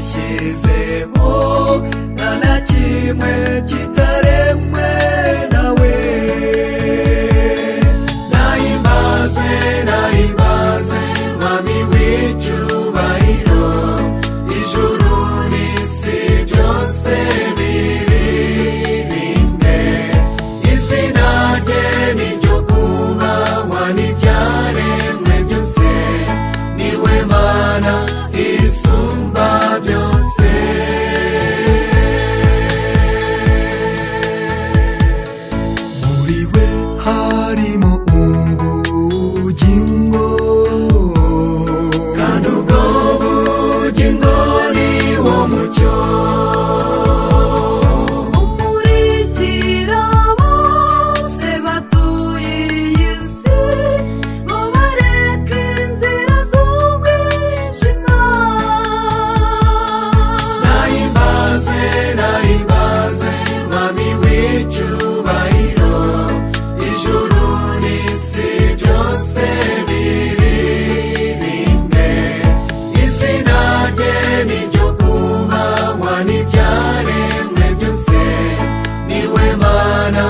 yashyizeho nta na kimwe kitaremwe nawe nahimazwe nahimazwe mwami w'icyubahiro ijuru n'isi byose biririmbe izina rye ni ryo kubahwa n'ibyaremwe byose niwe mana isumba byose muri we harimo ubugingo kandi ubwo bugingo ni wo mucyo Umurikira bose batuye iyi si mubareke inzira z'umwijima nahimbazwe nahimbazwe mwami w'icyubahiro ijuru n'isi byose biririmbe izina rye ni ryo kubahwa n'ibyaremwe byose niwe mana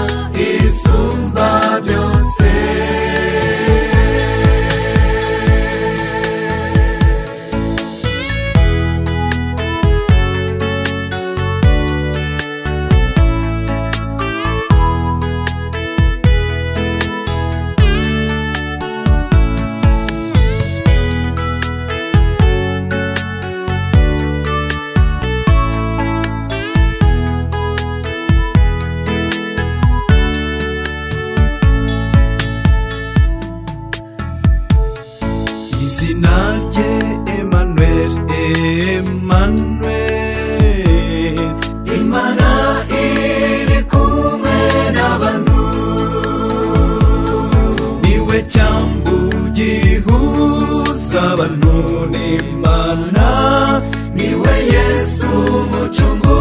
isumba byose izina rye Emmanuel Emmanuel Imana iri kumwe n'abantu niwe cyambu gihuza abantu n'Imana niwe Yesu umucungu